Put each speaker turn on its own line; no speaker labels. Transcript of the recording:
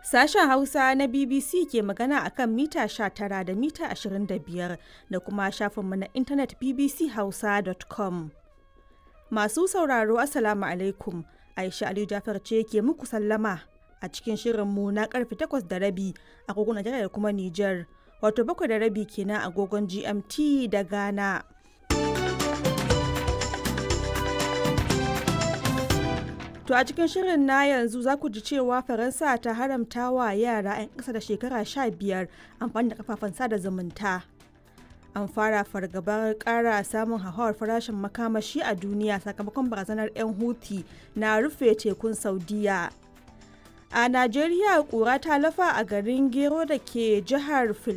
Sashen Hausa na BBC ke magana a kan mita 19 da mita 25 da kuma shafinmu na intanet bbchausa.com. Masu sauraro Assalamu alaikum. Aisha Aliyu Jafar ce ke muku sallama a cikin shirinmu na karfe 8 da rabi agogon Najeriya da kuma Nijar. Wato bakwai da rabi kenan agogon GMT da Ghana. To a cikin shirin na yanzu za ku ji cewa Faransa ta haramta wa yara 'yan ƙasa da shekara 15 amfani da kafafen sada zumunta. An fara fargabar ƙara samun hauhawar farashin makamashi a duniya sakamakon barazanar 'yan Houthi na rufe tekun Saudiya. A Najeriya ƙura ta lafa a garin Gero da ke jihar